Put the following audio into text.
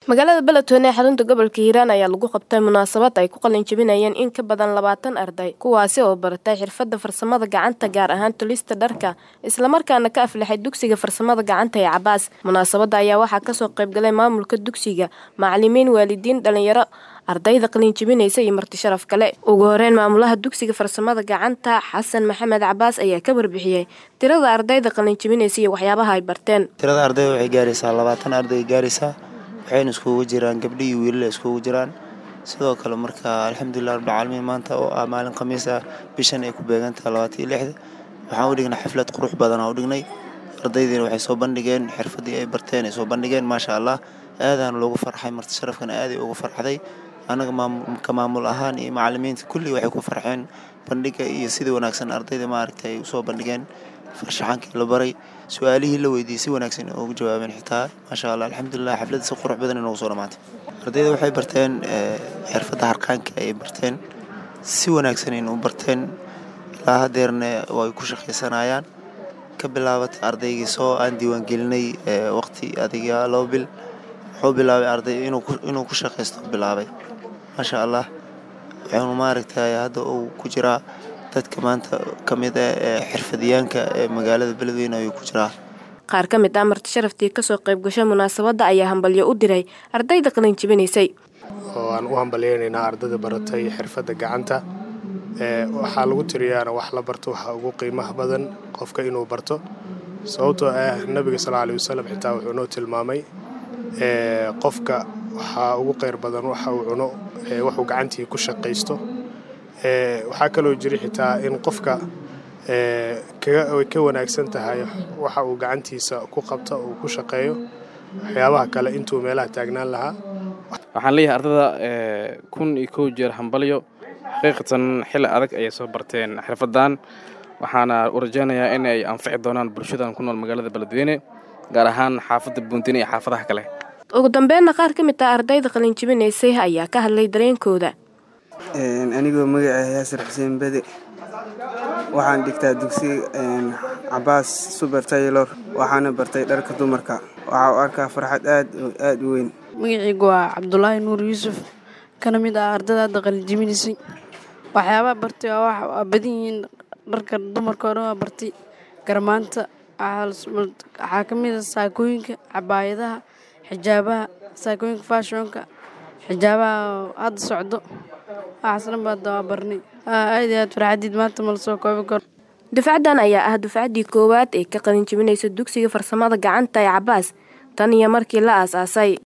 magaalada beledweyne ee xarunta gobolka hiiraan ayaa lagu qabtay munaasabad ay ku qalin jebinayeen in ka badan labaatan arday kuwaasi oo baratay xirfadda farsamada gacanta gaar ahaan tulista dharka islamarkaana ka aflaxay dugsiga farsamada gacanta ee cabaas munaasabadda ayaa waxaa kasoo qaybgalay maamulka dugsiga macalimiin waalidiin dhalinyaro ardayda qalin jebinaysa iyo marti sharaf kale ugu horeyn maamulaha dugsiga farsamada gacanta xasan maxamed cabaas ayaa ka warbixiyey tirada ardayda qalin jebinaysa iyo waxyaabaha ay barteen tirada ardayda waxay gaaraysaa labaatan arday gaaraysaa waxayna iskugu jiraan gabdhi iyo wiilala iskugu jiraan sidoo kale marka alxamdulilah rabbilcaalamiin maanta oo ah maalin khamiis ah bishan ay ku beegantaha labaatan iyo lixda waxaan u dhignay xaflad qurux badan aan u dhignay ardaydiina waxay soo bandhigeen xirfadii ay barteen ay soo bandhigeen maasha allah aadaana loogu farxay marti sharafkana aaday ugu farxday annaga ka maamul ahaan iyo macalimiinta kulli waxay ku farxeen bandhiga iyo sidii wanaagsan ardayda maaragtay ay usoo bandhigeen farshaxankii la baray su-aalihii la weydiiyey si wanaagsan ugu jawaabeen xitaa maasha allah alxamdulilah xafladda si qurux badan inoogu soo dhamaatay ardayda waxay barteen xirfadda harqaanka ay barteen si wanaagsan in u barteen ilaa hadeerna way ku shaqaysanayaan ka bilaabatay ardaygii soo aan diiwaangelinay waqti adiga laba bil wuxuu bilaabay arday inuu ku shaqaysto bilaabay maasha allah wuxuunu maaragtay hadda uu ku jiraa dadka maanta ka mid ah ee xirfadyaanka ee magaalada beledweyne ayuu ku jiraa qaar ka mid ah marti sharaftii kasoo qayb gashay munaasabadda ayaa hambalyo u diray ardayda qalin jebinaysay oo aan u hambalyeynaynaa ardayda baratay xirfadda gacanta waxaa lagu tiriyaana wax la barto waxaa ugu qiimaha badan qofka inuu barto sababtoo ah nabiga sal aley wasalam xitaa wuxuu noo tilmaamay qofka waxaa ugu qeyr badan waxa uu cuno waxuu gacantii ku shaqaysto waxaa kaloo jira xitaa in qofka way ka wanaagsan tahay waxa uu gacantiisa ku qabto uu ku shaqeeyo waxyaabaha kale intuu meelaha taagnaan lahaa waxaan leeyahay ardada kun iyo kow jeer hambalyo xaqiiqatan xilli adag ayay soo barteen xirfadan waxaana u rajaynayaa in ay anfici doonaan bulshadan ku nool magaalada beledweyne gaar ahaan xaafadda buuntine iyo xaafadaha kale ugu dambeynna qaar ka mid ah ardayda qalin jebinaysay ayaa ka hadlay dareenkooda anigoo magaca yaasir xuseen bede waxaan dhigtaa dugsiga cabaas suber taylor waxaana bartay dharka dumarka waxaa u arkaa farxad aad aad u weyn magacaygu waa cabdulaahi nuur yuusuf kana mid ah ardada hadda qalin jebinaysay waxyaabaha bartay waa badan yihiin dharka dumarka o dhan waa bartay garmaanta waxaa ka mid a saakooyinka cabaayadaha xijaabaha saakooyinka faashonka xijaabaha hadda socdo waxaasna baada waa barnay aad iyo aad farxadiid maanta ma lasoo koobi karo dufcaddan ayaa ah dufcaddii koowaad ee ka qalin jebinaysa dugsiga farsamada gacanta ee cabaas tan iyo markii la aas-aasay